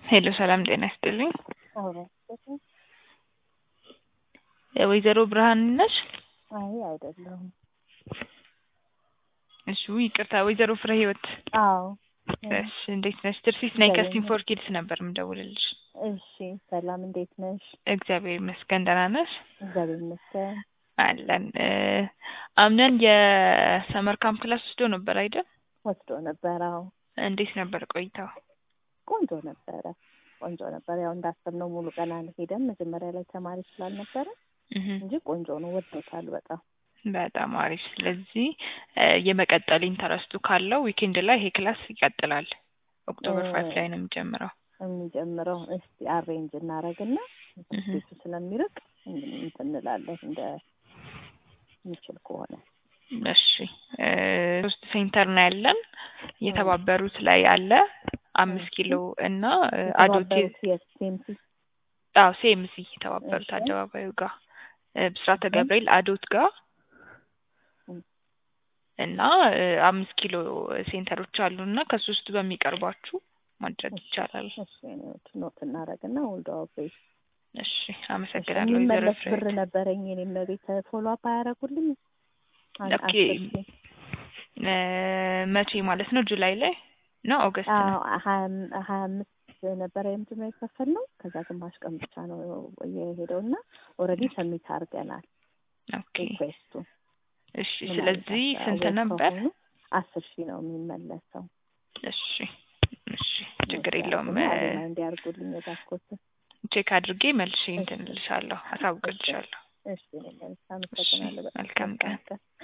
ሄሎ ሰላም ጤና ይስጥልኝ። አውራ ወይዘሮ ብርሃን ነሽ? አይ አይደለሁም። እሺ ይቅርታ፣ ወይዘሮ ፍሬ ህይወት። አዎ እሺ እንዴት ነሽ? ትርሲት ነኝ እግዚአብሔር ከስቲም ፎር ኪድስ ነበር የምደውልልሽ። እሺ ሰላም፣ እንዴት ነሽ? እግዚአብሔር ይመስገን ደህና ነሽ? እግዚአብሔር ይመስገን። አለን እ አምነን የሰመር ካምፕ ክላስ ወስዶ ነበር አይደል? ወስዶ ነበር። አዎ እንዴት ነበር ቆይታው? ቆንጆ ነበረ፣ ቆንጆ ነበረ። ያው እንዳሰብነው ሙሉ ቀን አልሄደም መጀመሪያ ላይ ተማሪ ስላልነበረ እህ እንጂ ቆንጆ ነው። ወዶታል በጣም በጣም አሪፍ። ስለዚህ እ የመቀጠል ኢንተረስቱ ካለው ዊኬንድ ላይ ይሄ ክላስ ይቀጥላል። ኦክቶበር እ ፋይቭ ላይ ነው የሚጀምረው። የሚጀምረው እስቲ አሬንጅ እናደርግና እህ ቤቱ ስለሚርቅ እንትን እንላለን እንደ የሚችል ከሆነ እሺ እ ሶስት ሴንተር ነው ያለን። የተባበሩት ላይ አለ አምስት ኪሎ እና እ አዶት የተባበሩት የሴምሲ አዎ ሴምሲ የተባበሩት እሺ። አደባባዩ ጋር እ ብስራተ እሺ። ገብርኤል አዶት ጋር እም። እና እ አምስት ኪሎ ሴንተሮች አሉ እና ከሶስቱ በሚቀርባችሁ ማድረግ ይቻላል። እሺ ኖት እናደርግና ወልዶ ቤት እሺ አመሰግናለሁ ወይዘሮ የሚመለስ ፍሬ ብር ነበረኝ እኔም ቤት ፎሎ አፕ አያደርጉልኝ አን- ኦኬ አስር ሺህ እ መቼ ማለት ነው? ጁላይ ላይ ነው ኦገስት ነው? አዎ ሀያ አም- ሀያ አምስት ነበረ የምንድነው የከፈልነው ከዛ ግማሽ ቀን ብቻ ነው የሄደው እና ኦልሬዲ ሰሚት አድርገናል ኦኬ ሪኩዌስቱ እሺ። ስለዚህ ስንት ነበር? አስር ሺህ ነው የሚመለሰው እሺ እሺ ችግር የለውም እ እንዲያርጉልኝ የዛኮት ቼክ አድርጌ መልሼ እንትን እልሻለሁ፣ አሳውቅልሻለሁ። እሺ እኔ መልስ አመሰግናለሁ በጣም መልካም ቀን። መልካም ቀን